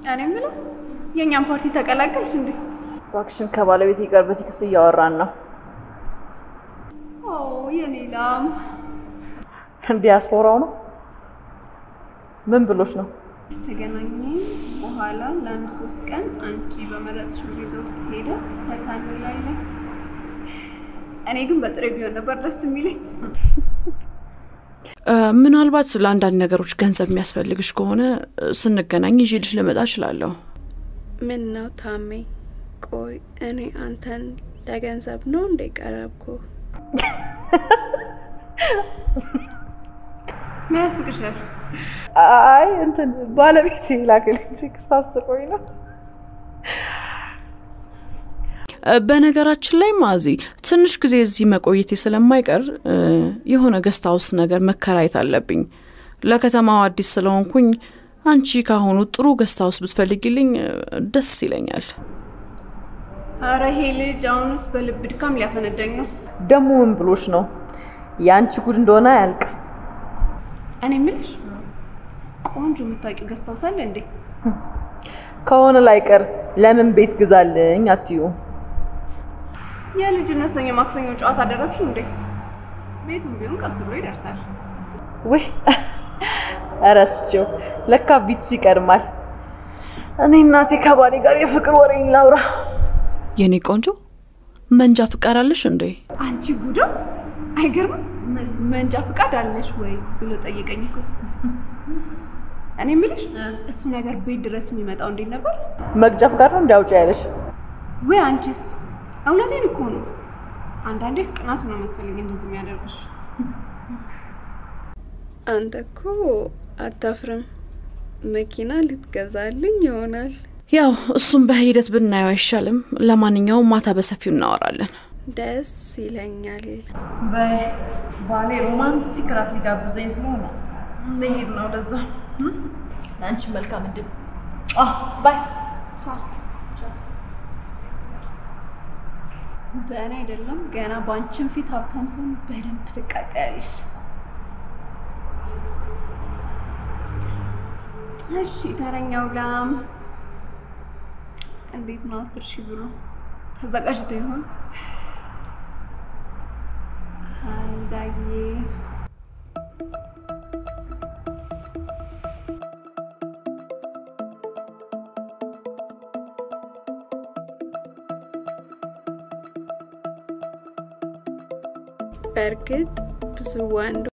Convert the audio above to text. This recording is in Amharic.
እኔ የምለው የእኛም ፓርቲ ተቀላቀልሽ እንዴ? እባክሽን ከባለቤቴ ጋር በቴክስት እያወራን ነው። ኦ የኔ ላም ዲያስፖራው ነው። ምን ብሎች ነው? ተገናኘን በኋላ ለአንድ ሶስት ቀን አንቺ በመረጥሽ ሪዞርት ሄደ ፈታ እንላለን። እኔ ግን በጥሬ ቢሆን ነበር ደስ የሚለኝ። ምናልባት ስለ አንዳንድ ነገሮች ገንዘብ የሚያስፈልግሽ ከሆነ ስንገናኝ ይዤልሽ ልመጣ እችላለሁ። ምን ነው ታሜ? ቆይ እኔ አንተን ለገንዘብ ነው እንደ ቀረብኩ? ምን ያስቅሻል? አይ እንትን ባለቤቴ ላከልኝ ቴክስት አስቆኝ ነው። በነገራችን ላይ ማዚ ትንሽ ጊዜ እዚህ መቆየቴ ስለማይቀር የሆነ ገስት ሀውስ ነገር መከራየት አለብኝ። ለከተማው አዲስ ስለሆንኩኝ አንቺ ካሁኑ ጥሩ ገስት ሀውስ ብትፈልጊልኝ ደስ ይለኛል። አረ ይሄ ልጅ አሁንስ በልብ ድካም ሊያፈነዳኝ ነው። ደግሞ ምን ብሎች ነው? የአንቺ ጉድ እንደሆነ አያልቅም። እኔ የምልሽ ቆንጆ የምታውቂው ገስት ሀውስ አለ እንዴ? ከሆነ ላይቀር ለምን ቤት ግዛልኝ አትዩ? የልጅነት ሰኞ ማክሰኞ ጨዋታ አደረግሽው እንዴ? ቤቱም ቢሆን ቀስ ብሎ ይደርሳል። ውይ እረስቼው፣ ለካ ቢትሱ ይቀድማል። እኔ እናቴ ከባሌ ጋር የፍቅር ወሬን ላውራ። የኔ ቆንጆ መንጃ ፍቃድ አለሽ እንዴ? አንቺ ጉዳ አይገርምም? መንጃ ፍቃድ አለሽ ወይ ብሎ ጠየቀኝ እኮ። እኔ የምልሽ እሱ ነገር ቤት ድረስ የሚመጣው እንዴት ነበር? መግጃ ፍቃድ ነው እንዲያውጭ ያለሽ? ወይ አንቺስ? እውነቴን እኮ ነው። አንዳንዴስ ቅናቱ ነው መሰለኝ እንደዚህ የሚያደርግሽ። አንተ እኮ አታፍርም። መኪና ልትገዛልኝ ይሆናል። ያው እሱም በሂደት ብናየው አይሻልም? ለማንኛውም ማታ በሰፊው እናወራለን። ደስ ይለኛል። ባሌ ሮማንቲክ ራት ሊጋብዘኝ ስለሆነ መሄድ ነው ለዛ። ለአንቺ መልካም እድል ባይ። በእኔ አይደለም ገና በአንቺን ፊት ሀብታም ሰውን በደንብ ትቃጠያለሽ። እሺ ተረኛው ላም እንዴት ነው? አስር ሺህ ብሩ ተዘጋጅቶ ይሆን? አንዳዬ በእርግጥ ብዙ ወንዶች